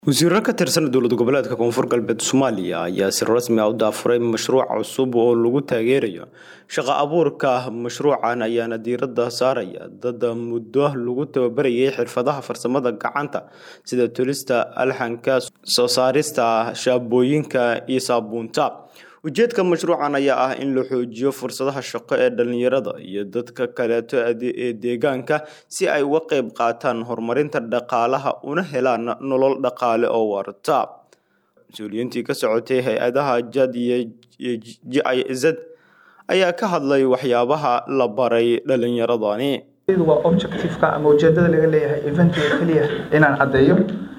wasiiro ka tirsan dowlad goboleedka koonfur galbeed soomaaliya ayaa si rasmi ah u daafuray mashruuc cusub oo lagu taageerayo shaqo abuurka mashruucan ayaana diiradda saaraya dad muddo lagu tababarayay xirfadaha farsamada gacanta sida tulista alxanka soo saarista shaabooyinka iyo saabuunta ujeedka mashruucan ayaa ah in la xoojiyo fursadaha shaqo ee dhalinyarada iyo dadka kaleeto ee deegaanka si ay uga qayb qaataan horumarinta dhaqaalaha una helaan nolol dhaqaale oo waarta mas-uuliyiintii ka socotay hay-adaha jad iyo j i z ayaa ka hadlay waxyaabaha la baray dhalinyaradani waa objectiveka ama ujeedada laga leeyahay eventiga keliya inaan caddeeyo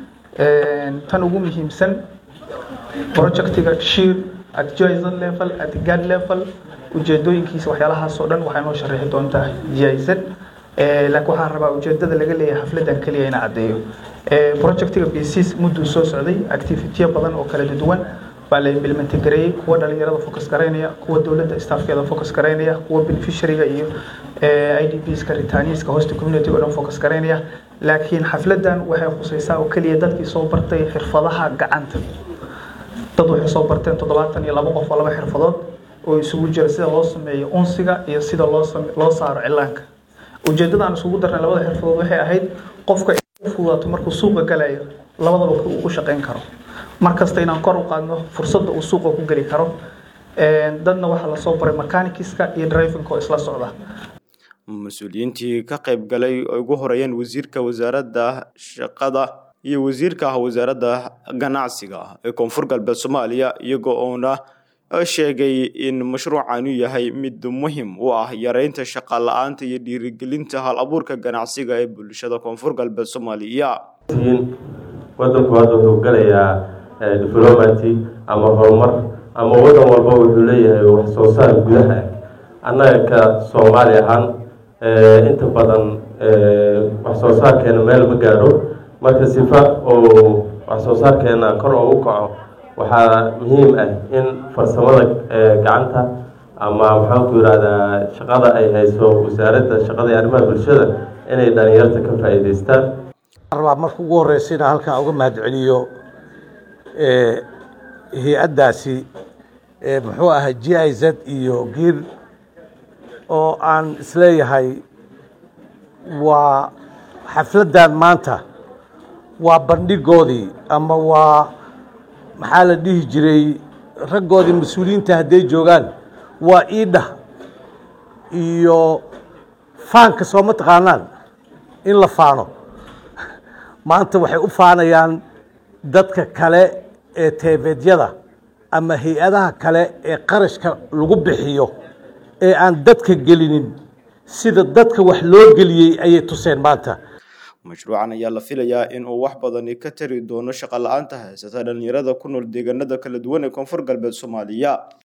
tan ugu muhiimsan projectiga shir at GIZ level at GAD level ujeedooyinkiisa waxyaalahaasoo dhan waxay noo sharaxi doontaa GIZ laakiin waxaan rabaa ujeedada laga leeyahay xafladan keliya inaan caddeeyo projectiga basis mudduu soo socday activityo badan oo kala duwan baa la implement gareeyey kuwa dhalinyarada focus garaynaya kuwa dowladda staffkeeda focus garaynaya kuwa beneficiaryga iyo idpska retaniska hosta community oo dhan focus garaynaya laakiin xafladan waxay khusaysaa oo keliya dadkii soo bartay xirfadaha gacanta dad waxay soo barteen toddobaatan iyo laba qof oo laba xirfadood oo isugu jira sida loo sameeyo unsiga iyo sida loo loo saaro cilaanka ujeedada aan isugu darnay labada xirfadood waxay ahayd qofka u fudaato markuu suuqa galayo labadaba uu u shaqayn karo mar kasta inaan kor u qaadno fursadda uu suuqa ku geli karo dadna waxaa lasoo baray mechanikiska iyo drivingka oo isla socda mas-uuliyiintii ka qayb galay oo ugu horeeyeen wasiirka wasaaradda shaqada iyo wasiirka ah wasaaradda ganacsiga ee koonfur galbeed soomaaliya iyagoo oona sheegay in mashruucanu yahay mid muhim u ah yareynta shaqa la-aanta iyo dhiirigelinta hal abuurka ganacsiga ee bulshada koonfur galbeed soomaaliya wadanku hadda wuxuu galayaa diflomaty ama horumar ama wadan walba wuxuu leeyahay wax soo saar gudaha annaga ka soomaali ahaan inta badan wax soo saarkeena meel ma gaadho marka sifa oo wax soo saarkeena kor oo u kaco waxaa muhiim ah in farsamada gacanta ama maxaanku yihahdaa shaqada ay hayso wasaaradda shaqada iyo arrimaha bulshada inay dhalinyarta ka faa'iidaystaan rabaa marka ugu horeysa inaan halkan uga mahad celiyo hay-addaasi muxuu ahay g i z iyo giir oo aan isleeyahay waa xafladdan maanta waa bandhigoodii ama waa maxaa la dhihi jiray raggoodii mas-uuliyiinta hadday joogaan waa iidha iyo faanka soo ma taqaanaan in la faano maanta waxay u faanayaan dadka kale ee teefeedyada ama hay-adaha kale ee qarashka lagu bixiyo ee aan dadka gelinin sida dadka wax loo geliyey ayay tuseen maanta mashruucan ayaa la filayaa in uu wax badani ka tari doono shaqo la-aanta haysata dhalinyarada ku nool deegaanada kala duwan ee koonfur galbeed soomaaliya